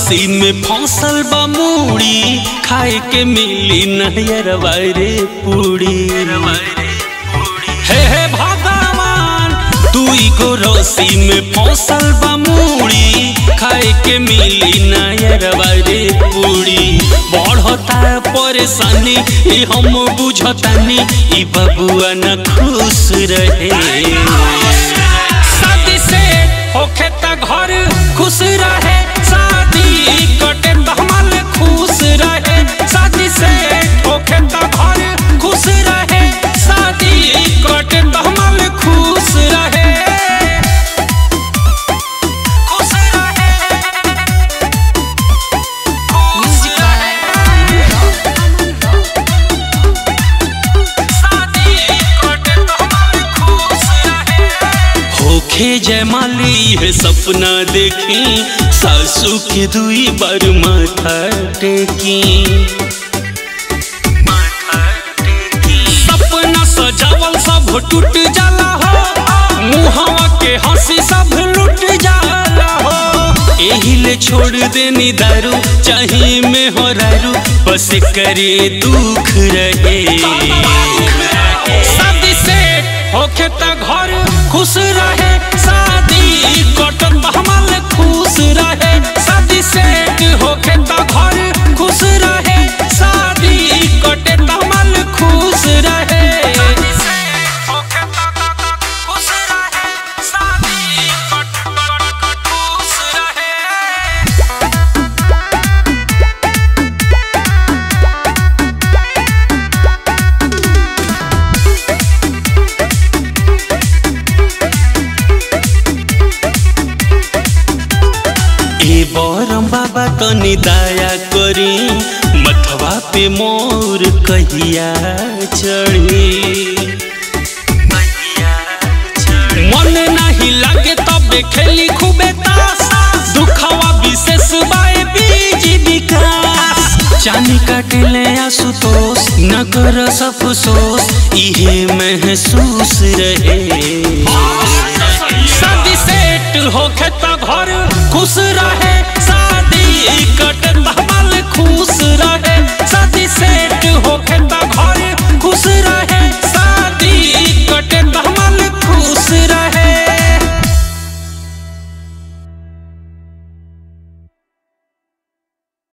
रस्सी में फसल बा मूड़ी खाए के मिली नहर रे पूड़ी हे हे भगवान दुई गो रस्सी में फसल बा मूड़ी खाए के मिली नहर रे पूड़ी बढ़ता परेशानी ई हम बुझतानी ई बबुआ न खुश रहे शादी से होखे त घर खुश रहे शादी कटे त हमल खुश रहे शादी से होखे त घर खुश रहे शादी कटे त हमल खुश रहे खुश रहे Music शादी कटे त हमल खुश रहे होखे जयमाली है सपना देखी सासू के दुई बार माथा टेकी सपना सजावल सब टूट जाला हो मुहवा के हंसी सब लुट जाला हो एही ले छोड़ देनी दारू चाही में हो रारू बस करे दुख रहे शादी से होखे त घर खुश रहे शादी कटन हमल खुश रहे शादी से होखे त घर खुश रहे शादी कटे त हमल खुश रहे खुश रहे शादी कट कट खुश रहे ए बरम बाबा तनी दया करी मथवा पे मोर कहिया चढ़ी मन नहीं लागे तबे खेली खूबे तास दुखवा विशेष बाए बीज विकास चानी काटले आशुतोष न कर अफसोस इहे महसूस रहे शादी सेट होखे त घर खुश रहे शादी कटे त हमल खुश रहे शादी सेट होखे त घर खुश